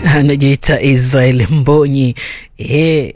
anajiita Israel Mbonyi eh.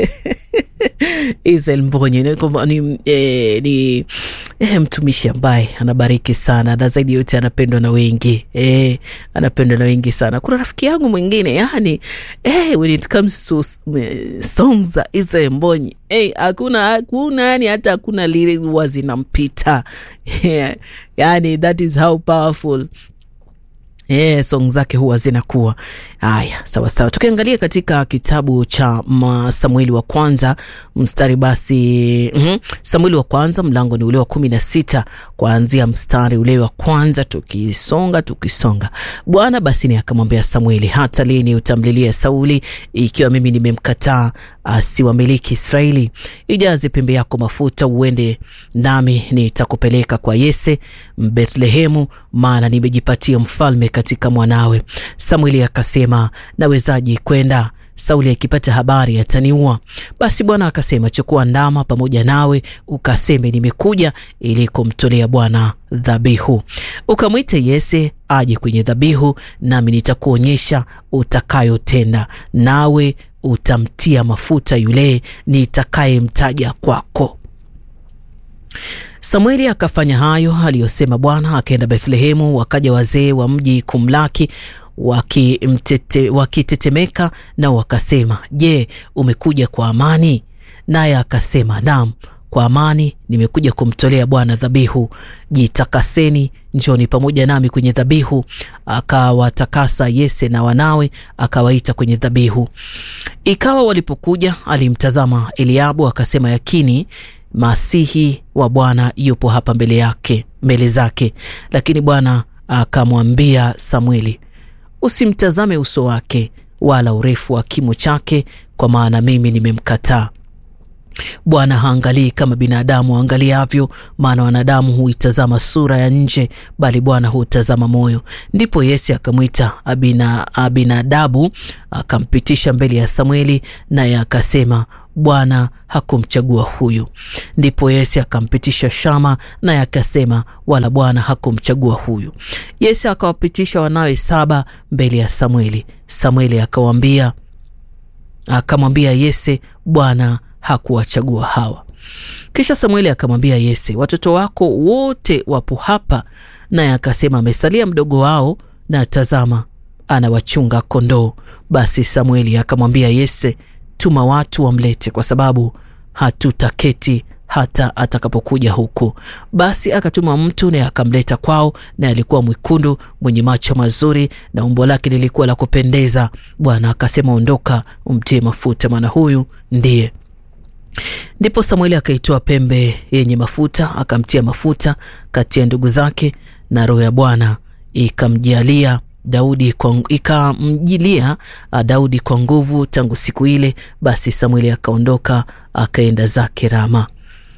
Israel Mbonyi ni, ni, eh, ni eh, mtumishi ambaye anabariki sana na zaidi yote anapendwa na wengi eh, anapendwa na wengi sana. Kuna rafiki yangu mwingine yani eh, when it comes to songs za Israel Mbonyi eh, hakuna hakuna yani hata hakuna lile huwa zinampita yeah. Yani that is how powerful Yeah, song zake huwa zinakuwa haya sawa sawa. Tukiangalia katika kitabu cha Samueli wa kwanza mstari basi mm -hmm. Samueli wa kwanza mlango ni ule wa kumi na sita kuanzia mstari ule wa kwanza tukisonga tukisonga. Bwana basi ni akamwambia Samueli, hata lini utamlilia Sauli ikiwa mimi nimemkataa asiwamiliki Israeli? Ijaze pembe yako mafuta uende nami nitakupeleka kwa Yese Bethlehemu, maana nimejipatia mfalme katika mwanawe. Samueli akasema, nawezaje kwenda? Sauli akipata habari ataniua. Basi Bwana akasema, chukua ndama pamoja nawe, ukaseme nimekuja ili kumtolea Bwana dhabihu. Ukamwite Yese aje kwenye dhabihu, nami nitakuonyesha utakayotenda, nawe utamtia mafuta yule nitakayemtaja kwako. Samueli akafanya hayo aliyosema Bwana. Akaenda Bethlehemu, wakaja wazee wa mji kumlaki wakitetemeka, waki na wakasema, Je, umekuja kwa amani? Naye akasema, naam, kwa amani nimekuja kumtolea Bwana dhabihu. Jitakaseni, njoni pamoja nami kwenye dhabihu. Akawatakasa Yese na wanawe, akawaita kwenye dhabihu. Ikawa walipokuja, alimtazama Eliabu, akasema, yakini Masihi wa Bwana yupo hapa mbele yake mbele zake. Lakini Bwana akamwambia Samueli, usimtazame uso wake wala urefu wa kimo chake, kwa maana mimi nimemkataa. Bwana haangalii kama binadamu angaliavyo, maana wanadamu huitazama sura ya nje, bali Bwana hutazama moyo. Ndipo Yese akamwita Abina, Abinadabu akampitisha mbele ya Samueli, naye akasema Bwana hakumchagua huyu. Ndipo Yese akampitisha Shama, naye akasema wala Bwana hakumchagua huyu. Yese akawapitisha wanawe saba mbele ya Samueli. Samueli akawambia akamwambia Yese, Bwana hakuwachagua hawa. Kisha Samueli akamwambia Yese, watoto wako wote wapo hapa. Naye akasema amesalia mdogo wao, na tazama, anawachunga kondoo. Basi Samueli akamwambia Yese, tuma watu wamlete, kwa sababu hatutaketi hata atakapokuja huku. Basi akatuma mtu naye akamleta kwao, naye alikuwa mwekundu mwenye macho mazuri na umbo lake lilikuwa la kupendeza. Bwana akasema, ondoka, umtie mafuta, maana huyu ndiye. Ndipo Samueli akaitoa pembe yenye mafuta akamtia mafuta kati ya ndugu zake, na roho ya Bwana ikamjalia Daudi kwa, ikamjilia Daudi kwa nguvu tangu siku ile. Basi Samueli akaondoka akaenda zake Rama.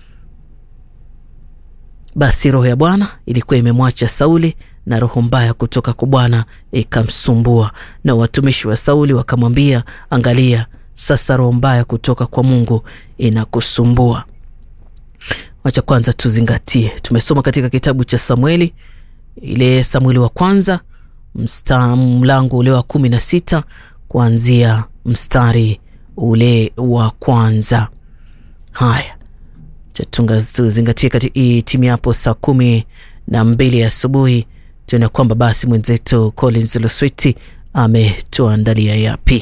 Basi roho ya Bwana ilikuwa imemwacha Sauli na roho mbaya kutoka kwa Bwana ikamsumbua, na watumishi wa Sauli wakamwambia, angalia, sasa roho mbaya kutoka kwa Mungu inakusumbua. Wacha kwanza tuzingatie, tumesoma katika kitabu cha Samueli, ile Samueli wa kwanza msta mlango ule wa kumi na sita kuanzia mstari ule wa kwanza. Haya, tuzingatie katika timu yapo saa kumi na mbili asubuhi tuona kwamba basi mwenzetu Collins Luswiti ametuandalia yapi.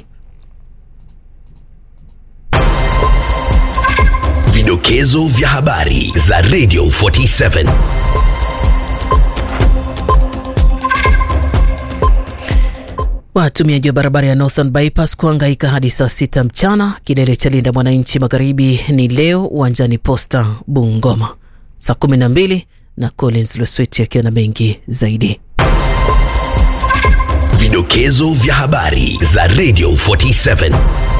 Vidokezo vya habari za Radio 47 Watumiaji wa barabara ya Northern Bypass kuhangaika hadi saa sita mchana. Kilele cha Linda Mwananchi Magharibi ni leo uwanjani Posta Bungoma saa kumi na mbili na Collins Luswiti akiwa na mengi zaidi. Vidokezo vya habari za Radio 47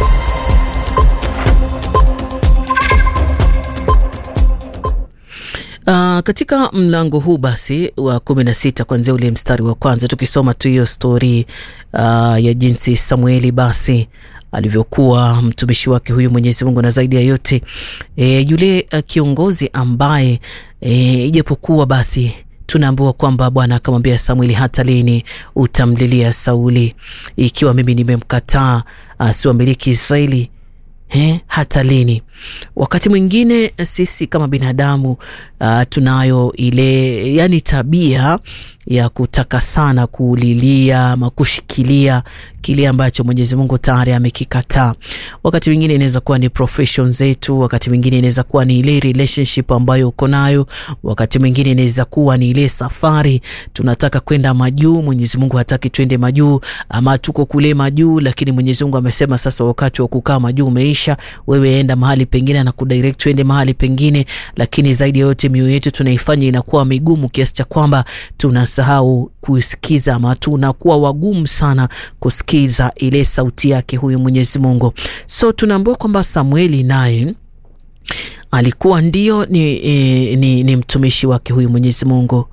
Uh, katika mlango huu basi wa kumi na sita kuanzia ule mstari wa kwanza tukisoma tu hiyo stori uh, ya jinsi Samueli basi alivyokuwa mtumishi wake huyu Mwenyezi Mungu, na zaidi ya yote e, yule uh, kiongozi ambaye ijapokuwa e, basi tunaambiwa kwamba Bwana akamwambia Samueli, hata lini utamlilia Sauli ikiwa mimi nimemkataa asiwamiliki Israeli? He, hata lini? Wakati mwingine sisi kama binadamu uh, tunayo ile yani tabia ya kutaka sana kulilia ama kushikilia kile ambacho Mwenyezi Mungu tayari amekikataa. Wakati mwingine inaweza kuwa ni profession zetu, wakati mwingine inaweza kuwa ni ile relationship ambayo uko nayo, wakati mwingine inaweza kuwa ni ile safari tunataka kwenda majuu, Mwenyezi Mungu hataki twende majuu, ama tuko kule majuu, lakini Mwenyezi Mungu amesema sasa wakati wa kukaa majuu umeisha, wewe enda mahali pengine na kudirect twende mahali pengine. Lakini zaidi ya yote mioyo yetu tunaifanya inakuwa migumu kiasi cha kwamba tunasahau kusikiza ama tunakuwa wagumu sana kusikiza ile sauti yake huyu Mwenyezi Mungu. So tunaambiwa kwamba Samueli naye alikuwa ndio ni, e, ni, ni mtumishi wake huyu Mwenyezi Mungu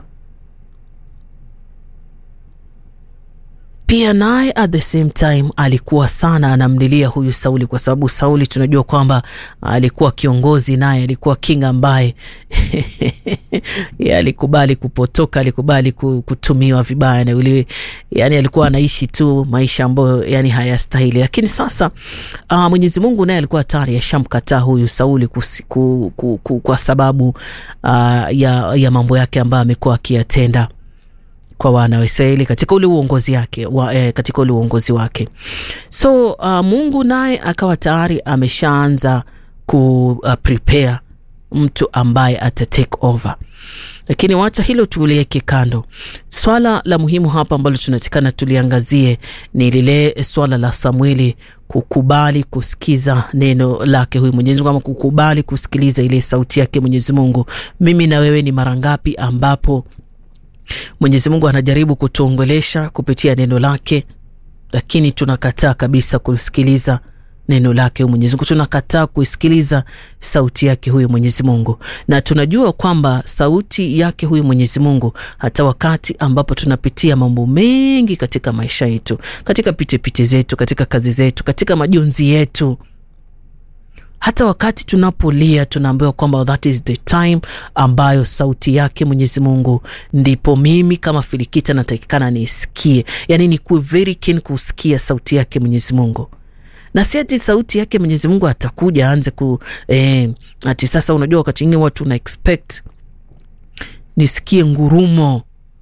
pia naye at the same time alikuwa sana anamlilia huyu Sauli, kwa sababu Sauli tunajua kwamba alikuwa kiongozi, naye alikuwa king ambaye alikubali kupotoka, alikubali kutumiwa vibaya na yule, yani alikuwa anaishi tu maisha ambayo yani hayastahili. Lakini sasa uh, Mwenyezi Mungu naye alikuwa tayari ashamkataa huyu Sauli kusi, ku, ku, ku, kwa sababu uh, ya, ya mambo yake ambayo amekuwa akiyatenda kwa wana wa Israeli katika ule uongozi wake wa, eh, katika ule uongozi wake. So uh, Mungu naye akawa tayari ameshaanza ku uh, prepare mtu ambaye ata take over, lakini wacha hilo tuliweke kando. Swala la muhimu hapa ambalo tunatakana tuliangazie ni lile swala la Samueli kukubali kusikiza neno lake huyu Mwenyezi Mungu, ama kukubali kusikiliza ile sauti yake Mwenyezi Mungu. Mimi na wewe ni mara ngapi ambapo Mwenyezi Mungu anajaribu kutuongelesha kupitia neno lake, lakini tunakataa kabisa kusikiliza neno lake huyu Mwenyezi Mungu, tunakataa kuisikiliza sauti yake huyu Mwenyezi Mungu, na tunajua kwamba sauti yake huyu Mwenyezi Mungu, hata wakati ambapo tunapitia mambo mengi katika maisha yetu, katika pitipiti zetu, katika kazi zetu, katika majonzi yetu hata wakati tunapolia tunaambiwa kwamba that is the time ambayo sauti yake Mwenyezi Mungu, ndipo mimi kama Filikita natakikana niisikie, yani ni kuwe very keen kusikia sauti yake Mwenyezi Mungu, na si ati sauti yake Mwenyezi Mungu atakuja aanze ku eh, ati sasa, unajua wakati mwingine watu na expect nisikie ngurumo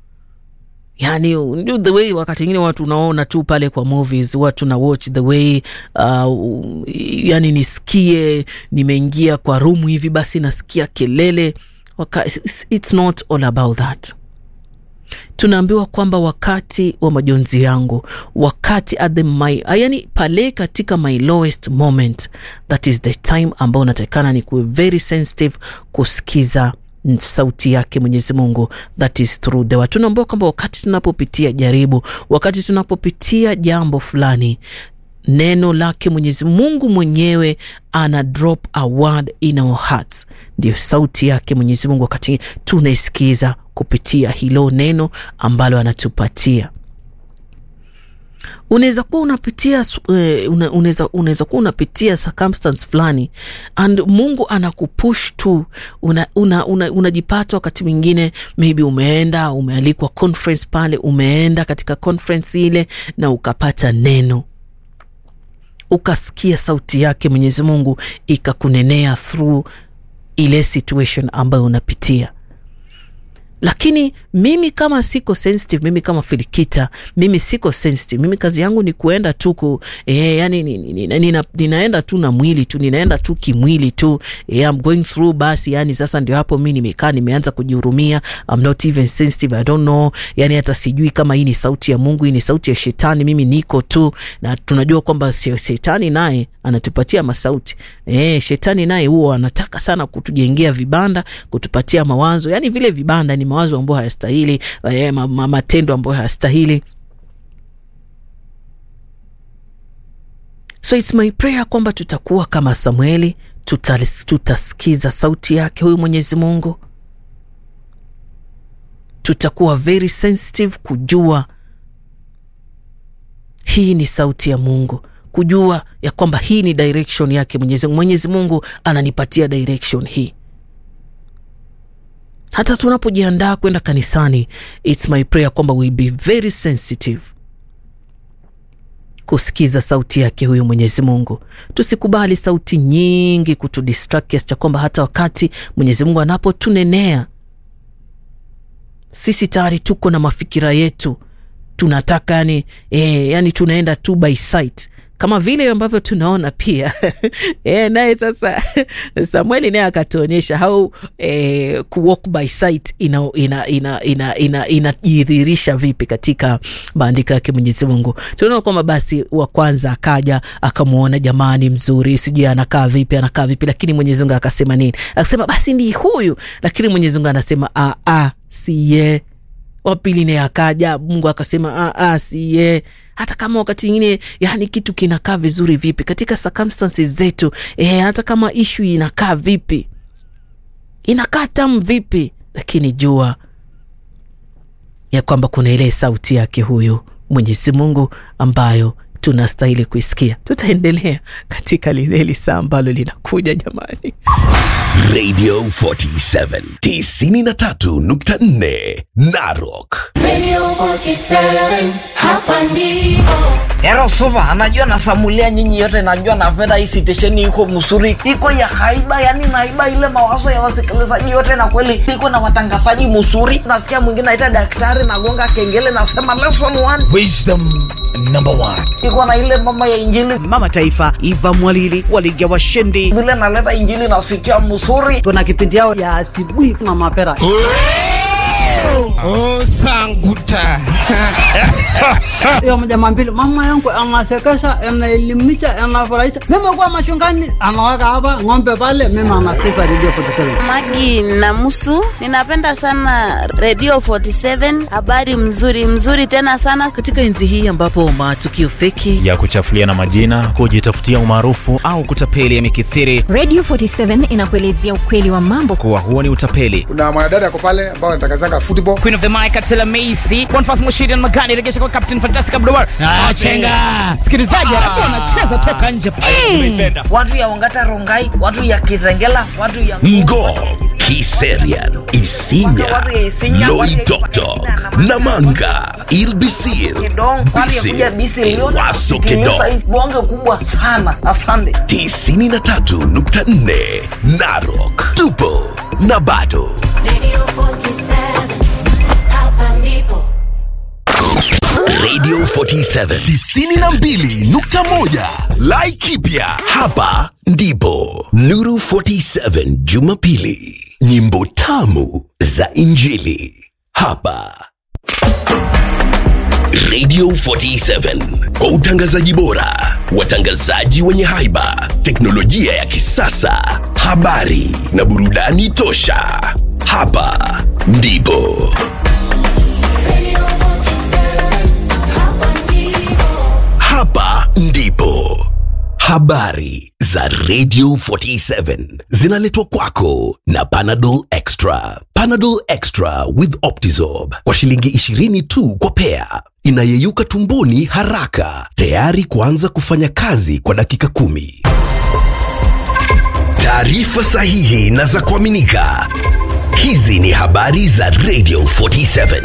Yani, the way wakati ingine watu unaona tu pale kwa movies, watu na watch the way uh, yani nisikie nimeingia kwa room hivi basi nasikia kelele waka, it's not all about that. Tunaambiwa kwamba wakati wa majonzi yangu, wakati at the my, yani pale katika my lowest moment, that is the time ambao natakikana ni kuwe very sensitive kusikiza sauti yake Mwenyezi Mungu, that is through the word. Tunaambiwa kwamba wakati tunapopitia jaribu, wakati tunapopitia jambo fulani, neno lake Mwenyezi Mungu mwenyewe ana drop a word in our hearts. Ndio sauti yake Mwenyezi Mungu, wakati tunaisikiza kupitia hilo neno ambalo anatupatia. Unaweza kuwa unapitia unaweza unaweza kuwa unapitia circumstance fulani and Mungu anakupush tu, unajipata una, una, una wakati mwingine maybe umeenda umealikwa conference pale, umeenda katika conference ile na ukapata neno, ukasikia sauti yake Mwenyezi Mungu ikakunenea through ile situation ambayo unapitia lakini mimi kama siko sensitive, mimi kama Filikita, mimi siko sensitive. Mimi kazi yangu ni kuenda tu ku eh, yani nina, nina, ninaenda tu na mwili tu, ninaenda tu kimwili tu eh, I'm going through basi. Yani sasa ndio hapo mimi nimekaa nimeanza kujihurumia, I'm not even sensitive, I don't know, yani hata sijui kama hii ni sauti ya Mungu, hii ni sauti ya shetani. Mimi niko tu na tunajua kwamba shetani naye anatupatia masauti eh, shetani naye huo anataka sana kutujengea vibanda, kutupatia mawazo, yani vile vibanda ni mawazo ambayo hayastahili, eh, matendo ambayo hayastahili. So it's my prayer kwamba tutakuwa kama Samueli, tutasikiza sauti yake huyu Mwenyezi Mungu, tutakuwa very sensitive kujua hii ni sauti ya Mungu, kujua ya kwamba hii ni direction yake Mwenyezi Mungu. Mwenyezi Mungu ananipatia direction hii hata tunapojiandaa kwenda kanisani, it's my prayer kwamba we be very sensitive kusikiza sauti yake huyu Mwenyezi Mungu. Tusikubali sauti nyingi kutudistract kiasi cha kwamba hata wakati Mwenyezi Mungu anapotunenea sisi tayari tuko na mafikira yetu, tunataka yani, eh, yani tunaenda tu by sight kama vile ambavyo tunaona pia e, naye sasa Samueli naye akatuonyesha how e, kuwalk by sight inajidhihirisha ina, ina, ina, ina, ina vipi katika maandiko yake Mwenyezi Mungu. Tunaona kwamba basi wa kwanza akaja akamwona jamani, mzuri, sijui anakaa vipi, anakaa vipi, lakini Mwenyezi Mungu akasema nini? Akasema basi ni huyu, lakini Mwenyezi Mungu anasema a a si ye wa pili naye akaja, Mungu akasema a si ye. Hata kama wakati ingine yani kitu kinakaa vizuri vipi katika circumstances zetu e, hata kama ishu inakaa vipi, inakaa tamu vipi, lakini jua ya kwamba kuna ile sauti yake huyu Mwenyezi Mungu ambayo tunastahili kuisikia. Tutaendelea katika lile lisaa ambalo linakuja jamani. Radio 47 93.4 Narok. Radio 47, hapa ndipo. Ero supa, anajua nasamulia nyinyi yote, najua napenda hii sitesheni iko msuri, iko ya haiba, yani naiba ile mawazo ya wasikilizaji yote, na kweli iko na watangazaji msuri. Nasikia mwingine aita daktari, nagonga kengele, nasema lesson one, Wisdom number one. iko na ile mama ya injili, mama taifa Eva Mwalili waliga washindi. vile naleta injili nasikia msuri. kuna kipindi yao ya asubuhi na mapera Oh, sanguta. hiyo mjama mbili mama yangu anasekesha anaelimisha anafurahisha mimi kuwa machungani anaweka hapa ng'ombe pale mimi anasikiza redio 47 Magi Namusu, ninapenda sana Radio 47, habari mzuri mzuri tena sana. Katika enzi hii ambapo matukio feki ya kuchafuliana majina, Kujitafutia umaarufu au kutapeli yamekithiri, Radio 47 inakuelezea ukweli wa mambo. kuwa huo ni utapeli. kuna mwanadada ako pale ambao anatangazanga football Queen of the Mic Atela Macy, Bonfas Mushiri na Magani regesha kwa Captain Fantastic Abdulwar. Ah, chenga. Sikilizaji, alafu wanacheza toka nje. Watu ya Ongata Rongai, watu ya Kitengela, watu ya Ngo, Kiserian, Isinya, Loitoktok, Namanga, Ilbisir, Kidong, watu ya kuja Bisi Bisir, Liona, Waso Kilisa, Kedong. bonge kubwa sana. Asante. 93.4 Narok. Tupo na bado. Radio 47, hapa ndipo. Radio 47 92.1 Laikipia hapa ndipo Nuru 47 Jumapili nyimbo tamu za Injili hapa Radio 47 kwa utangazaji bora, watangazaji wenye haiba, teknolojia ya kisasa, habari na burudani tosha. Hapa ndipo Radio 47, hapa ndipo. Hapa ndipo habari za Radio 47 zinaletwa kwako na Panadol Extra. Panadol Extra with Optizorb kwa shilingi 20 tu kwa pea, inayeyuka tumboni haraka, tayari kuanza kufanya kazi kwa dakika kumi. Taarifa sahihi na za kuaminika. Hizi ni habari za Radio 47.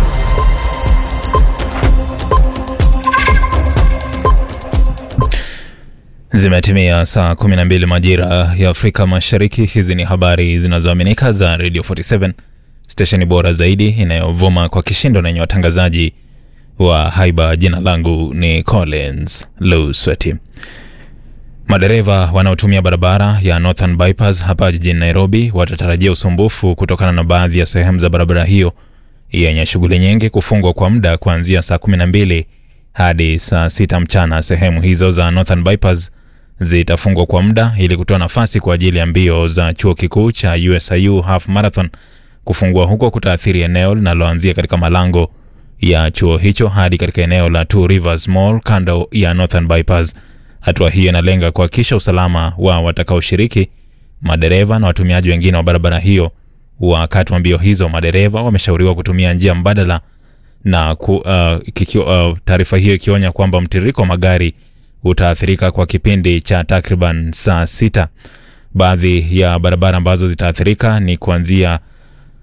zimetimia saa 12 majira ya Afrika Mashariki. Hizi ni habari zinazoaminika za Radio 47, stesheni bora zaidi inayovuma kwa kishindo na yenye watangazaji wa haiba. Jina langu ni Collins Lusweti. Madereva wanaotumia barabara ya Northern Bypass hapa jijini Nairobi watatarajia usumbufu kutokana na baadhi ya sehemu za barabara hiyo yenye shughuli nyingi kufungwa kwa muda kuanzia saa 12 hadi saa 6 mchana. Sehemu hizo za Northern Bypass zitafungwa kwa muda ili kutoa nafasi kwa ajili ya mbio za chuo kikuu cha USIU Half Marathon. Kufungua huko kutaathiri eneo linaloanzia katika malango ya chuo hicho hadi katika eneo la Two Rivers Mall kando ya Northern Bypass. Hatua hiyo inalenga kuhakikisha usalama wa watakaoshiriki, madereva na watumiaji wengine wa barabara hiyo. Wakati wa mbio hizo, madereva wameshauriwa kutumia njia mbadala na ku, uh, kikio- uh, taarifa hiyo ikionya kwamba mtiririko wa magari utaathirika kwa kipindi cha takriban saa sita. Baadhi ya barabara ambazo zitaathirika ni kuanzia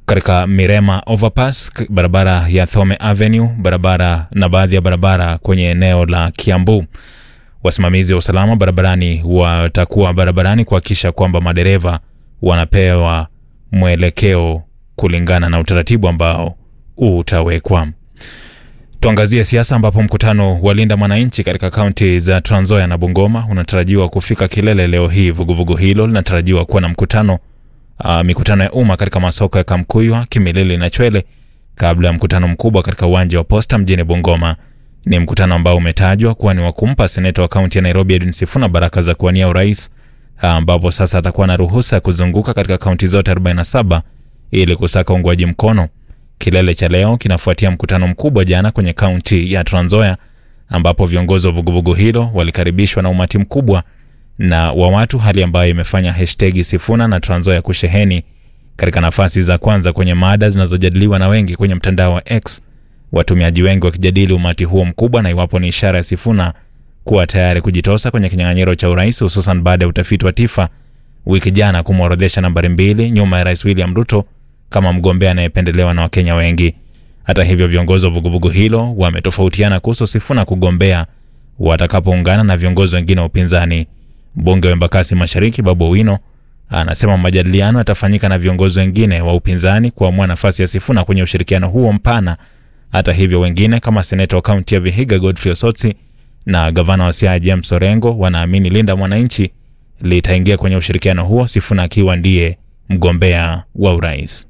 katika Mirema Overpass, k- barabara ya Thome Avenue, barabara na baadhi ya barabara kwenye eneo la Kiambu. Wasimamizi wa usalama barabarani watakuwa barabarani kuhakikisha kwamba madereva wanapewa mwelekeo kulingana na utaratibu ambao utawekwa. Tuangazie siasa ambapo mkutano wa Linda Mwananchi katika kaunti za Trans Nzoia na Bungoma unatarajiwa kufika kilele leo hii. Vuguvugu hilo linatarajiwa kuwa na mkutano uh, mikutano ya umma katika masoko ya Kamkuywa, Kimilili na Chwele kabla ya mkutano mkubwa katika uwanja wa Posta mjini Bungoma. Ni mkutano ambao umetajwa kuwa ni wa kumpa seneta wa kaunti ya Nairobi Edwin Sifuna baraka za kuwania urais, ah, ambapo sasa atakuwa na ruhusa ya kuzunguka katika kaunti zote 47 ili kusaka uungwaji mkono. Kilele cha leo kinafuatia mkutano mkubwa jana kwenye kaunti ya Trans Nzoia ambapo viongozi wa vuguvugu hilo walikaribishwa na umati mkubwa na wa watu, hali ambayo imefanya hashtagi Sifuna na Trans Nzoia kusheheni katika nafasi za kwanza kwenye mada zinazojadiliwa na wengi kwenye mtandao wa X, watumiaji wengi wakijadili umati huo mkubwa na iwapo ni ishara ya Sifuna kuwa tayari kujitosa kwenye kinyang'anyiro cha urais, hususan baada ya utafiti wa TIFA wiki jana kumworodhesha nambari mbili nyuma ya Rais William Ruto kama mgombea anayependelewa na Wakenya wengi. Hata hivyo, viongozi wa vuguvugu hilo wametofautiana kuhusu Sifuna kugombea watakapoungana na viongozi wengine wa upinzani. Mbunge wa Embakasi Mashariki Babu Owino anasema majadiliano yatafanyika na viongozi wengine wa upinzani kuamua nafasi ya Sifuna kwenye ushirikiano huo mpana. Hata hivyo, wengine kama seneta wa kaunti ya Vihiga Godfrey Osotsi na gavana wa Siaya James Orengo wanaamini Linda Mwananchi litaingia kwenye ushirikiano huo, Sifuna akiwa ndiye mgombea wa urais.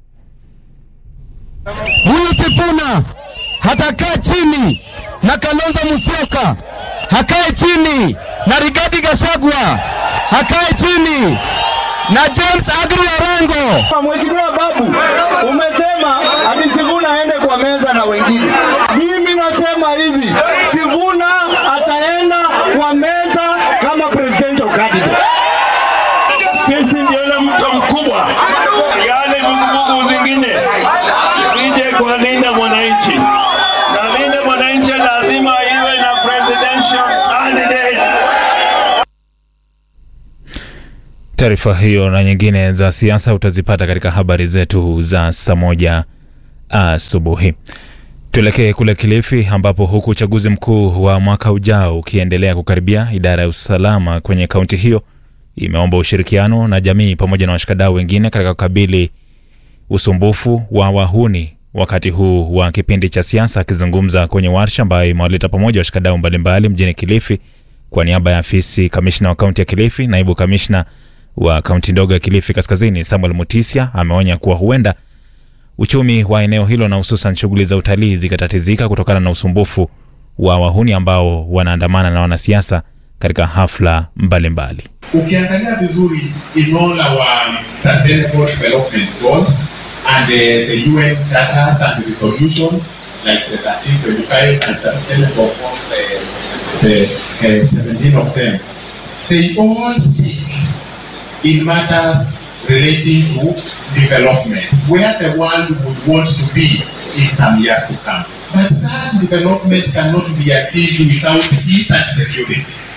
Huyu Sifuna hatakaa chini na Kalonzo Musyoka, hakae chini na Rigathi Gachagua, hakae chini na James Agri Orengo. Mheshimiwa Babu, umesema ati Sifuna aende kwa meza na wengine. Mimi nasema hivi, Sifuna ataenda kwa meza kama presidential candidate. Sisi ndio ile mto mkubwa, yale vuguvugu zingine zije kwa Linda Mwananchi, na Linda Mwananchi lazima iwe na presidential candidate. Taarifa hiyo na nyingine za siasa utazipata katika habari zetu za saa moja asubuhi. Tuelekee kule Kilifi ambapo huku uchaguzi mkuu wa mwaka ujao ukiendelea kukaribia, idara ya usalama kwenye kaunti hiyo imeomba ushirikiano na jamii pamoja na washikadau wengine katika kukabili usumbufu wa wahuni wakati huu wa kipindi cha siasa. Akizungumza kwenye warsha ambayo imewaleta pamoja washikadau mbalimbali mjini Kilifi kwa niaba ya afisi kamishna wa kaunti ya Kilifi, naibu kamishna wa kaunti ndogo ya Kilifi Kaskazini Samuel Mutisia ameonya kuwa huenda uchumi wa eneo hilo na hususan shughuli za utalii zikatatizika kutokana na usumbufu wa wahuni ambao wanaandamana na wanasiasa katika hafla mbalimbali. Ukiangalia vizuri in all our sustainable development goals and uh, the UN charters and resolutions like the 1325 and sustainable goals, uh, the uh, 17 of them, they all speak in matters relating to development, where the world would want to be in some years to come. But that development cannot be achieved without peace and security.